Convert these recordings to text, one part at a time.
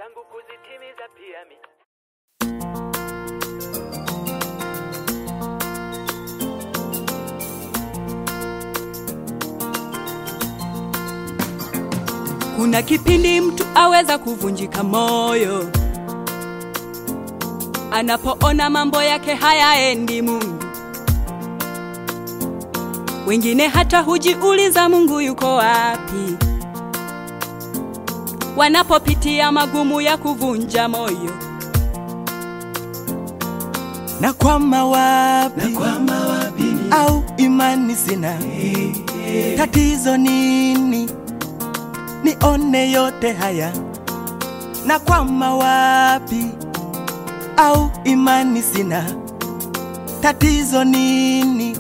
zangu kuzitimiza pia mi Kuna kipindi mtu aweza kuvunjika moyo anapoona mambo yake hayaendi Mungu. Wengine hata hujiuliza Mungu yuko wapi, wanapopitia magumu ya kuvunja moyo. na kwama wapi, au imani sina tatizo nini nione yote haya na kwama wapi au imani sina tatizo nini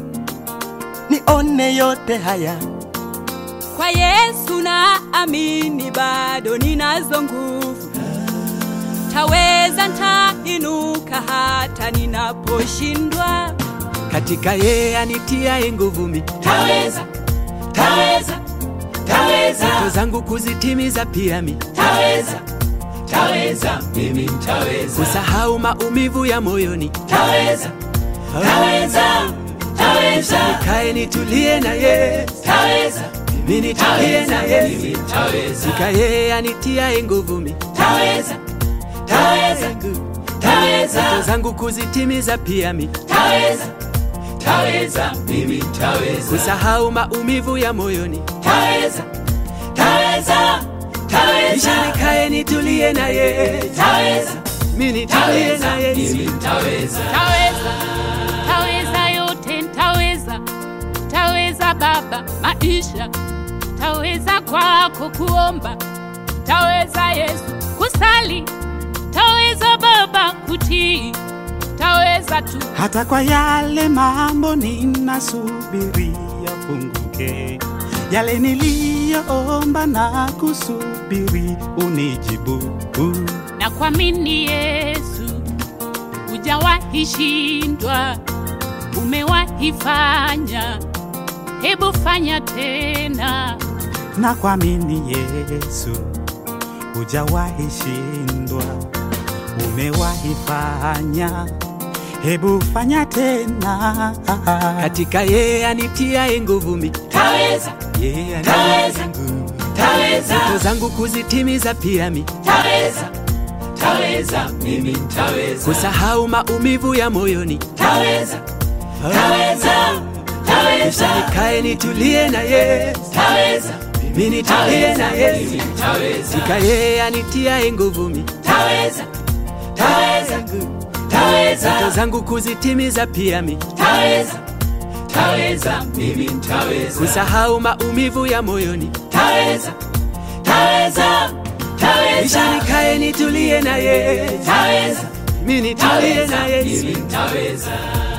nione yote haya Kwa Yesu na amini, bado ninazo nguvu, taweza, ntainuka hata ninaposhindwa. katika yeye anitiaye nguvu mi taweza taweza taweza ndoto zangu kuzitimiza pia mi taweza taweza mimi taweza kusahau maumivu ya moyoni taweza taweza taweza nikae nitulie na ye taweza mimi nitulie na ye mimi taweza katika yeye anitiaye nguvu mi taweza taweza ndoto taweza zangu kuzitimiza pia mi taweza taweza mimi taweza kusahau maumivu ya moyoni taweza taweza taweza kisha nikae nitulie na ye taweza mimi nitulie na ye mimi taweza Taweza, taweza yote ntaweza, taweza Baba maisha, taweza kwako kuomba, taweza Yesu kusali, taweza Baba kutii, taweza tu hata kwa yale mambo ninasubiria funguke, yale niliyoomba na kusubiri unijibu. na kuamini Yesu, hujawahi shindwa, umewahi fanya, hebu fanya tena. Na kuamini Yesu, hujawahi shindwa, umewahi fanya, hebu fanya tena. katika yeye anitiaye nguvu mi taweza yeye Taweza. anitiaye nguvu taweza ndoto zangu kuzitimiza pia mi taweza taweza mimi taweza kusahau maumivu ya moyoni taweza taweza taweza kisha nikae nitulie na ye taweza mimi nitulie na ye mimi taweza katika yeye anitiaye nguvu mi taweza taweza ndoto taweza zangu kuzitimiza pia mi taweza taweza mimi taweza kusahau maumivu ya moyoni taweza taweza taweza kisha nikae nitulie na ye taweza mimi nitulie na ye mimi taweza